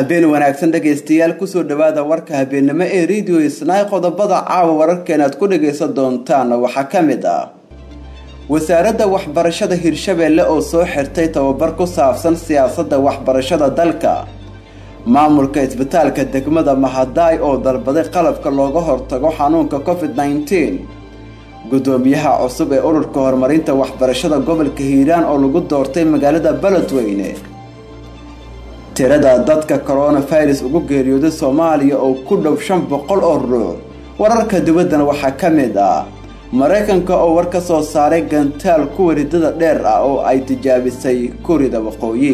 habeen wanaagsan dhegaystayaal kusoo dhawaada warka habeennimo ee radio isnaay qodobada caawa wararkeena aad ku dhagaysan doontaan waxaa ka mid ah wasaaradda waxbarashada hirshabeelle oo soo xirtay tababar ku saabsan siyaasadda waxbarashada dalka maamulka isbitaalka degmada mahadaay oo dalbaday qalabka looga hortago xanuunka covid nneteen gudoomiyaha cusub ee ururka horumarinta waxbarashada gobolka hiiraan oo lagu doortay magaalada beledweyne tirada dadka coronavirus ugu geeriyooday soomaaliya oo ku dhow shan boqol oo ruux wararka dibaddana waxaa ka mid ah maraykanka oo war ka soo saaray gantaal kuwa ridada dheer ah oo ay tijaabisay kurida waqooyi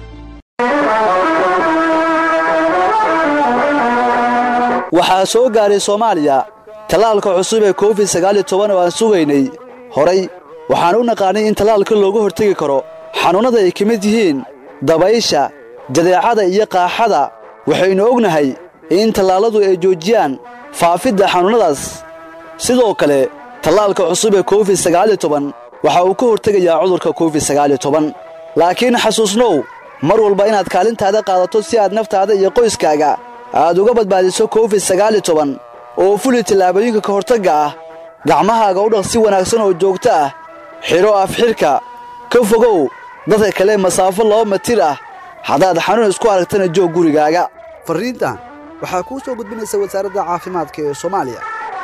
waxaa soo gaaray soomaaliya tallaalka cusub ee covid sagaaliyo toban oo aan sugaynay horay waxaan u naqaanay in tallaalka looga hortegi karo xanuunnada ay ka mid yihiin dabaysha jadeecada iyo qaaxada waxaynu ognahay in tallaalladu ay joojiyaan faafidda xanuunnadaas sidoo kale tallaalka cusub ee covid sagaaliyo toban waxa uu ka hortegayaa cudurka covid sagaaliyo toban laakiin xasuusnow mar walba inaad kaalintaada qaadato si aad naftaada iyo qoyskaaga aad uga badbaadiso covid sagaaliyo toban oo fuli tallaabooyinka ka hortagga ah gacmahaaga u dhaq si wanaagsan oo joogto ah xidho afxidhka ka fogow dadka kale masaafo laba matir ah haddaad xanuun isku aragtana joog gurigaaga farriintan waxaa kuu soo gudbinaysa wasaaradda caafimaadka ee soomaaliya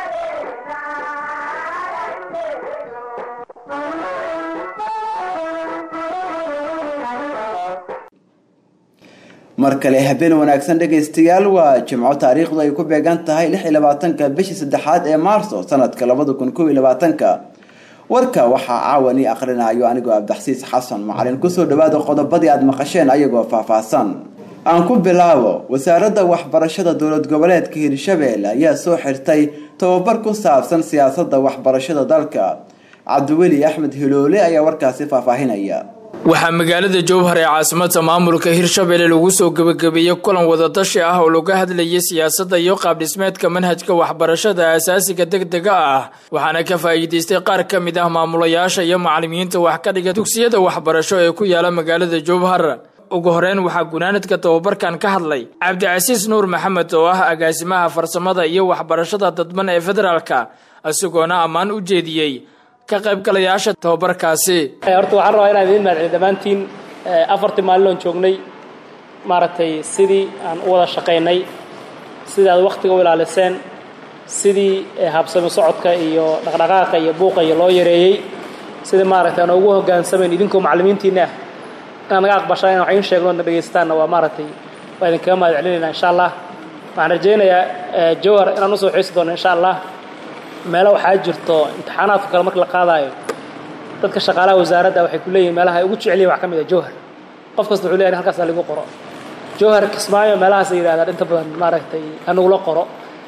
mar kale habeen wanaagsan dhegaystayaal waa jimco taariikhdu ay ku beegan tahay lix iyo labaatanka bishii saddexaad ee maarso sanadka labada kun kow iyo labaatanka warka waxaa caawan ii akhrinayo anigoo abdaxsiis xasan macalin kusoo dhawaada qodobadii aada maqasheen ayagoo faahfaahsan aan ku bilaabo wasaaradda waxbarashada dowlad goboleedka hirshabeelle ayaa soo xirtay tababar ku saabsan siyaasadda waxbarashada dalka cabdiweli axmed hiloole ayaa warkaasi faahfaahinaya waxaa magaalada jowhar ee caasimada maamulka hirshabelle lagu soo gebagabeeyey kulan wadadashi ah oo laga hadlayay siyaasadda iyo qaabdhismeedka manhajka waxbarashada asaasiga degdega ah waxaana ka faa'iidaystay qaar ka mid ah maamulayaasha iyo macalimiinta wax ka dhiga dugsiyada waxbarasho ee ku yaala magaalada jowhar ugu horeyn waxaa gunaanadka tababarkan ka hadlay cabdicasiis nuur maxamed oo ah agaasimaha farsamada iyo waxbarashada dadban ee federaalka isagoona ammaan u jeediyey ka qaybgalayaasha tababarkaasi horta waxaan rabaa inaan idiin mahadceliyo dhammaantiin afartii maalin oon joognay maaragtay sidii aan u wada shaqaynay sidii aad wakhtiga u ilaaliseen sidii habsami socodka iyo dhaqdhaqaaqa iyo buuqa iyo loo yareeyey sidii maaragtay aan ugu hoggaansamayn idinkoo macallimiintiinna ah inaad naga aqbashaan in wax iin sheegno na dhegaystaanna waa maaragtay waa idinkaga mahad celinaynaa insha allah waxaan rajaynayaa jowhar inaan usoo xiisi doono insha allah meelo waxaa jirto imtixaanaadka kale marka la qaadaayo dadka shaqaalaha wasaaradda waxay ku leeyihin meelaha ay ugu jeceliyin wax ka mid a jowhar qof kasta wuxuu leeyahay halkaas lagu qoro jowhar kismaayo meelahaas ay yidhahdaan inta badan maaragtay hanugula qoro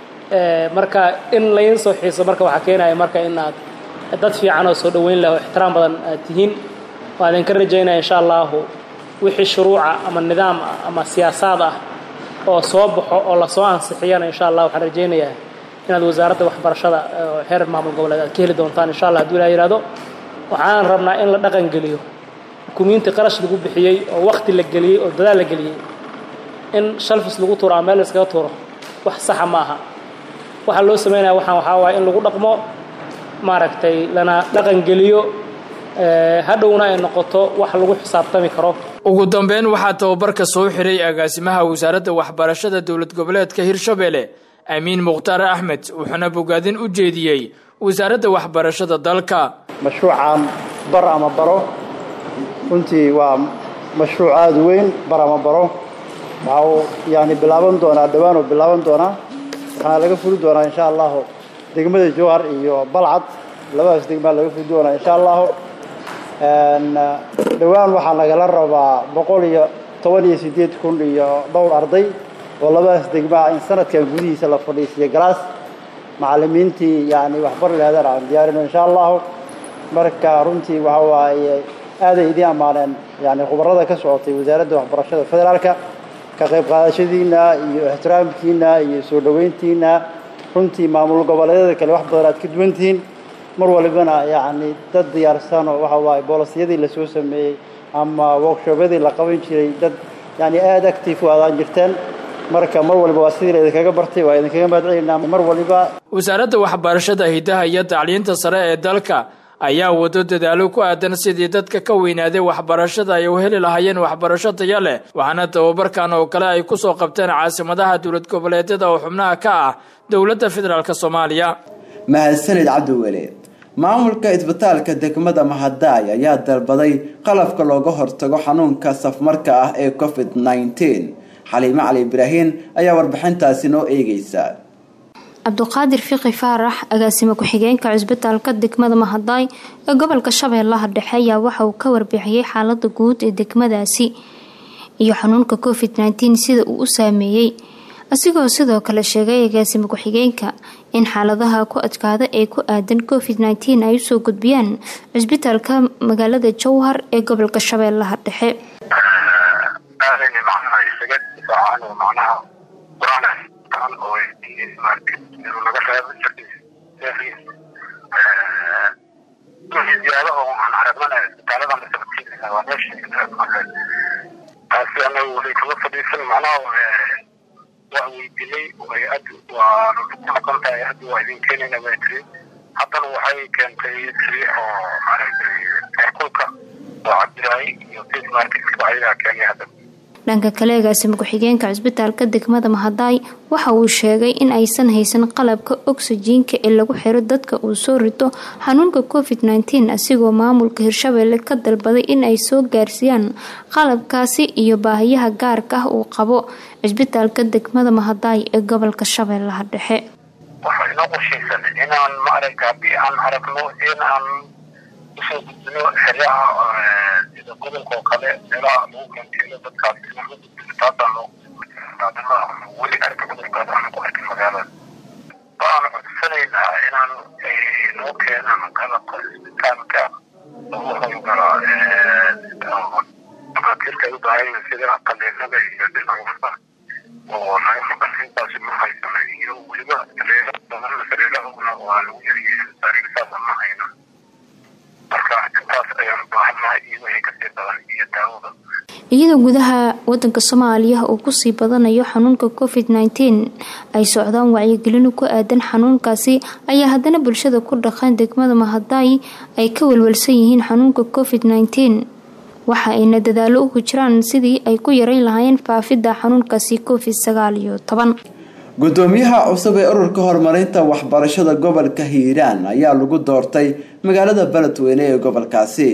marka in laydin soo xiiso marka waxaa keenaya marka in aad dad fiican oo soo dhoweyn leh oo ixtiraam badan aad tihiin waa idinka rajaynaya insha allahu wixii shuruuca ama nidaam ah ama siyaasaad ah oo soo baxo oo lasoo ansixiyana insha allah waxaan rajaynayaa inaad wasaaradda waxbarashada xeer maamul goboleed aad ka heli doontaan insha allah haduu ilaa yihahdo waxaan rabnaa in la dhaqan geliyo hukumiintii qarash lagu bixiyey oo wakti la geliyey oo dadaal la geliyey in shalfis lagu tuuro ama meel la iskaga tuuro wax saxa ma aha waxaa loo sameynaya waxaan waxaa waaya in lagu dhaqmo maaragtay lana dhaqan geliyo hadhowna ay noqoto wax lagu xisaabtami karo ugu dambeyn waxaa tababarka soo xiray agaasimaha wasaaradda waxbarashada dowlad goboleedka hirshabelle amiin mukhtaar axmed wuxuuna bogaadin u jeediyey wasaaradda waxbarashada dalka mashruucan bar ama baro runtii waa mashruuc aada weyn bar ama baro waxa uu yani bilaaban doonaa dhowaan uu bilaaban doonaa waxaana laga fuli doonaa insha allahu degmada jowhar iyo balcad labadaas degmaa laga fuli doonaa insha allahu dhowaan waxaa nagala rabaa boqol iyo toban iyo siddeed kun iyo dhowr arday oo labadaas degmaa in sanadkan gudihiisa la fadhiisiyo galaas macallimiintii yani waxbar lehedan aan diyaarino insha allahu marka runtii waxa waaye aaday idiin ammaaneen yani khubarada ka socotay wasaaradda waxbarashada federaalka ka qayb qaadashadiina iyo ixtiraamkiina iyo soo dhoweyntiina runtii maamul goboleedyada kale wax badan aad ka duwantihiin mar walibana yani dad diyaarsan oo waxa waaye boolisiyadii lasoo sameeyey ama workshobyadii la qaban jiray dad yani aada active waadaan jirteen marka mar waliba waa sidii la idinkaga bartay waa idinkaga mahadcelinaa mar waliba wasaaradda waxbarashada hidaha iyo tacliinta sare ee dalka ayaa wado dadaalo ku aadan sidii dadka ka weynaaday waxbarashada ay u heli lahaayeen waxbarasho taya leh waxaana tababarkan oo kale ay kusoo qabteen caasimadaha dowlad goboleedyada oo xubnaha ka ah dowladda federaalk soomaaliya mahadsanid cabdiweli maamulka isbitaalka degmada mahadaay ayaa dalbaday qalabka looga hortago xanuunka safmarka ah ee covid nneteen xaliime cali ibraahin ayaa warbixintaasi noo eegeysa cabduqaadir fiqi faarax agaasimo ku-xigeenka cusbitaalka degmada mahadaay ee gobolka shabeellaha dhexe ayaa waxa uu ka warbixiyey xaalada guud ee degmadaasi iyo xanuunka covid nteen sida uu u saameeyey asigoo sidoo kale sheegay agaasimo ku-xigeenka in xaaladaha ku adkaada ee ku aadan covid nteen ay usoo gudbiyaan cusbitaalka magaalada jowhar ee gobolka shabeellaha dhexe ziyaado oo aan aragnana isbitaalada masabadkiisa waa meesha taasi anaga weli kama fadhiisan macnaha waa weydinay hay-ad waa ku noqon tahay hadda waa idin keenayna baa tiri haddana waxay keentay tiri oo maaragtay kulka oo cabdiraay iyo face marketka ayagaa keenay hadda dhanka kale agaasimo ku-xigeenka cusbitaalka degmada mahadaay waxa uu sheegay in aysan haysan qalabka ogsajiinka ee lagu xiro dadka uu soo rito xanuunka covid nteen asigoo maamulka hirshabeelle ka dalbaday in ay soo gaarsiiyaan qalabkaasi iyo baahiyaha gaarka ah uu qabo cusbitaalka degmada mahadaay ee gobolka shabeellaha dhexe waxaa inoo qorshaysan inaan maaragta haddii aan aragno in aan usoo gudbino xeryaha sida gobolka oo kale meelaha lagu kanteelo dadkaas inaan u gudbino taasaan loo weli arka cudurkaas aan ku arkin magaalada waxaan codsanaynaa inaan noo keenaan qalabka isbitaalka lagu howlgala dhakhaatiirta ay u baahan sida qaliinada iyo dhinaca oo naga maqan intaasi ma haysano iyo weliba sariiro badan sariirahuna waa lagu yariyey sariirtaas ma hayno marka intaas ayaan baahannahay iyo wixii kasii badan iyo daawada iyadoo gudaha wadanka soomaaliya uu kusii badanayo xanuunka covid nteen ay socdaan wacyigelino ku aadan xanuunkaasi ayaa haddana bulshada ku dhaqan degmada mahadaay ay ka walwalsan yihiin xanuunka covid nteen waxa ayna dadaalo ugu jiraan sidii ay ku yareyn lahaayeen faafidda xanuunkaasi covid sagaal iyo toban gudoomiyaha cusub ee ururka horumarinta waxbarashada gobolka hiiraan ayaa lagu doortay magaalada beledweyne ee gobolkaasi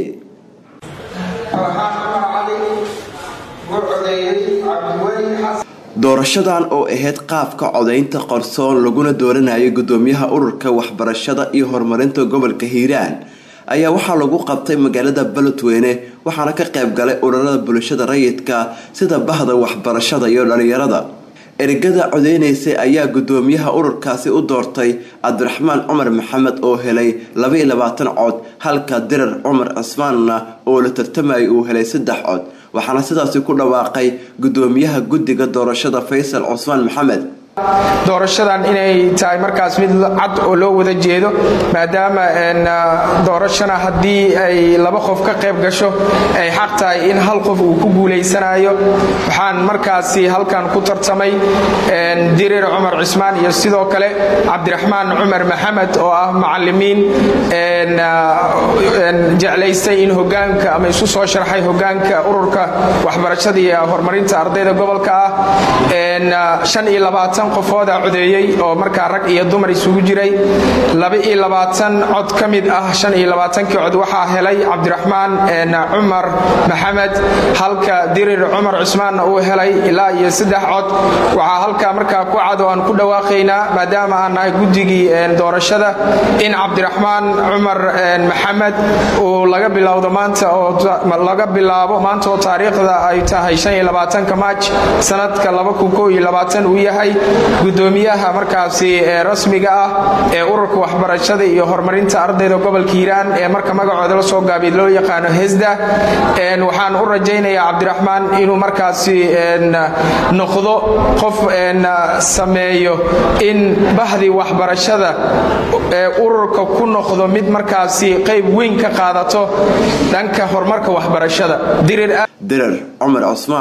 doorashadan oo ahayd qaabka codaynta qarsoon laguna dooranayo gudoomiyaha ururka waxbarashada iyo horumarinta gobolka hiiraan ayaa waxaa lagu qabtay magaalada beledweyne waxaana ka qayb galay ururada bulshada rayidka sida bahda waxbarashada iyo dhalinyarada ergada codeynaysay ayaa gudoomiyaha ururkaasi u doortay cabdiraxmaan cumar maxamed oo helay labaiyo labaatan cod halka dirar cumar cismaanna oo la tartamayay uu helay saddex cod waxaana sidaasi ku dhawaaqay gudoomiyaha guddiga doorashada faysal cusmaan maxamed doorashadan inay tahay markaas mid cad oo loo wada jeedo maadaama doorashana haddii ay laba qof ka qayb gasho ay xaq tahay in hal qof uu ku guulaysanayo waxaan markaasi halkan ku tartamay dirir cumar cismaan iyo sidoo kale cabdiraxmaan cumar maxamed oo ah macalimiin jeclaystay in hogaanka ama isu soo sharxay hogaanka ururka waxbarashada iyo horumarinta ardayda gobolka ah qofooda codeeyey oo markaa rag iyo dumar isugu jiray cod ka mid ah kii cod waxaa helay cabdiraxmaan cumar maxamed halka dirir cumar cusmaanna uu helay ilaa iyo saddex cod waxaa halkaa markaa ku cad oo aan ku dhawaaqaynaa maadaama aan nahay guddigii doorashada in cabdiraxmaan cumar maxamed uu laga bilowdo maanta oo laga bilaabo maanta oo taariikhda ay tahay maaj sanadka uu yahay gudoomiyaha markaasi rasmiga ah ee ururka waxbarashada iyo horumarinta ardayda gobolka hiiraan ee marka magacooda la soo gaabiy loo yaqaano hesda waxaan u rajaynayaa cabdiraxmaan inuu markaasi noqdo qof sameeyo in bahdii waxbarashada ee ururka ku noqdo mid markaasi qayb weyn ka qaadato dhanka horumarka waxbarashada dirar cumar cusmaan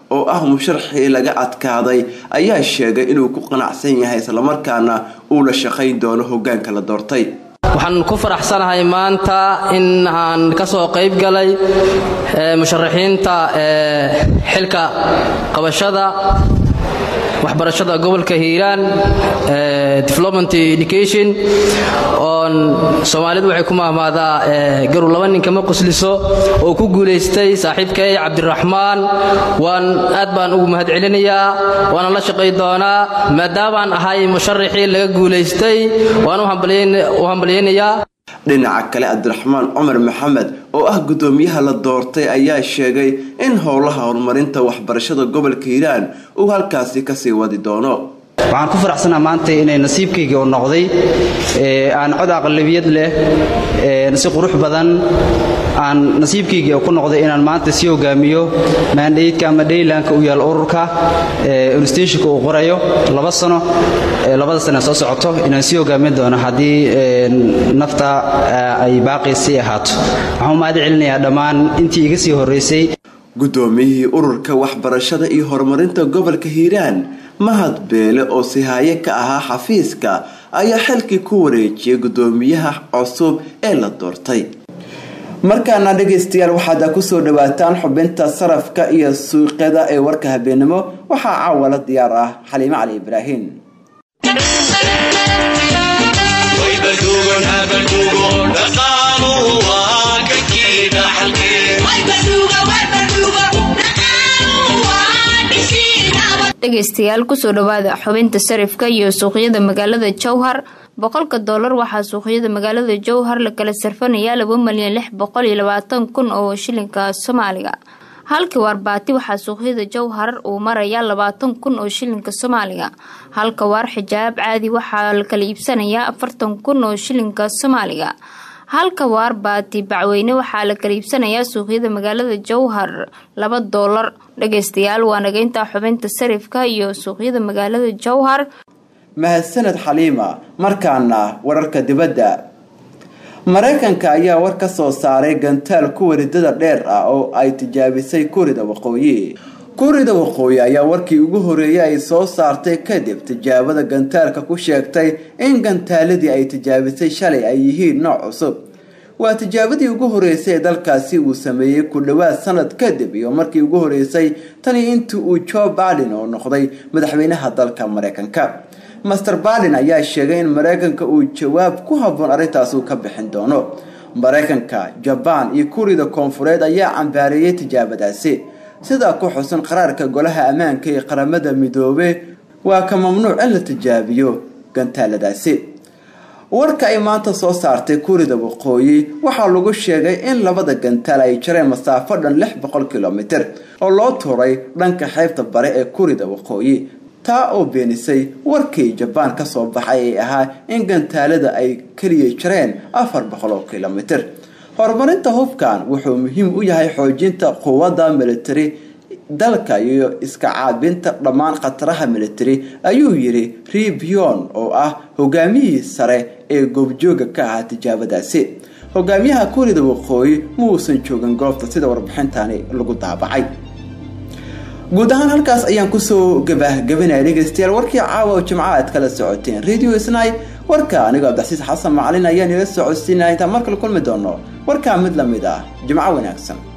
oo ah musharaxii laga adkaaday ayaa sheegay inuu ku qanacsan yahay islamarkaana uu la shaqayn doono hogaanka la doortay waxaan ku faraxsanahay maanta in aan ka soo qayb galay musharaxiinta xilka qabashada waxbarashada gobolka hiiraan development education oon soomaalidu waxay ku mahmaadaa garu laba nin kama qosliso oo ku guulaystay saaxiibkay cabdiraxmaan waan aad baan ugu mahad celinayaa waana la shaqay doonaa maadaamaan ahay musharaxii laga guulaystay waan u hambalyaynayaa dhinaca kale cabdiraxmaan cumar maxamed oo ah guddoomiyaha la doortay ayaa sheegay in howlaha horumarinta waxbarashada gobolka hiiraan uu halkaasi kasii wadi doono waxaan ku faraxsanaa maanta inay nasiibkaygii u noqday aan cod aqlabiyad leh si qurux badan aan nasiibkaygii ku noqday inaan maanta sii hogaamiyo maandhaydka ama dhaylanka u yaal ururka unstashonka uu qorayo laba sano labada sana soo socoto inaan sii hogaamin doono haddii nafta ay baaqi sii ahaato waxaan u mahad celinayaa dhammaan intii iga sii horraysay guddoomiyihii ururka waxbarashada iyo horumarinta gobolka hiiraan mahad beele oo sihaaye ka ahaa xafiiska ayaa xilkii ku wareejiyay guddoomiyaha cusub ee la doortay markaana dhegaystayaal waxaad kusoo dhawaataan xubinta sarafka iyo suuqyada ee warka habeenimo waxaa caawala diyaar ah xaliime cali ibraahim dhegaystayaal kusoo dhawaada xubinta sarifka iyo suuqyada magaalada jowhar boqolka doolar waxaa suuqyada magaalada jowhar la kala sarfanayaa laba malyan lix boqol iyo labaatan kun oo shilinka soomaaliga halkii waarbaati waxaa suuqyada jowhar uu marayaa labaatan kun oo shilinka soomaaliga halka waar xijaab caadi waxaa la kala iibsanayaa afartan kun oo shilinka soomaaliga halka waar baati bacweyne waxaa la kala iibsanayaa suuqyada magaalada jowhar laba doolar dhagaystayaal waa nagaynta xubinta sarifka iyo suuqyada magaalada jowhar mahadsaned xaliima markaana wararka dibadda mareykanka ayaa war ka soo saaray gantaal kuwa ridada dheer ah oo ay tijaabisay kurida waqooyi kurida waqooyi ayaa warkii ugu horeeyay ay soo saartay kadib tijaabada gantaalka ku sheegtay in gantaaladii ay tijaabisay shalay ay yihiin nooc cusub waa tijaabadii ugu horeysay ee dalkaasi uu sameeyey ku dhowaad sanad kadib iyo markii ugu horeysay tani intii uu joe biden oo noqday madaxweynaha dalka mareykanka master biden ayaa sheegay in mareykanka uu jawaab ku habboon arrintaas uu ka bixin doono mareykanka jabaan iyo kurida koonfureed ayaa cambaareeyay tijaabadaasi sidaa ku xusan qaraarka golaha ammaanka ee qaramada midoobe waa ka mamnuuc in la tijaabiyo gantaaladaasi warka ay maanta soo saartay kurida waqooyi waxaa lagu sheegay in labada gantaal ay jareen masaafo dhan lix boqol kilomitir oo loo tuuray dhanka xeybta bare ee kurida waqooyi taa oo beenisay warkii jabaan kasoo baxay ee ahaa in gantaalada ay keliya jareen afar boqol oo kilomitir horumarinta hubkan wuxuu muhiim u yahay xoojinta quwadda militari dalka iyo iska caabinta dhammaan khataraha militari ayuu yiri ribion oo ah hogaamiyihii sare ee goobjooga ka ahaa tijaabadaasi hogaamiyaha kurida waqooyi muusan joogin goobta sida warbixintani lagu daabacay guud ahaan halkaas ayaan kusoo gabahgabanaya dhegeystayaal warkii caawa oo jimca aad kala socoteen radio snai warka anigoo abdixsiis xasan macalin ayaan ila socodsiinaya intaan markale kulmi doono warkaa mid lamid ah jimco wanaagsan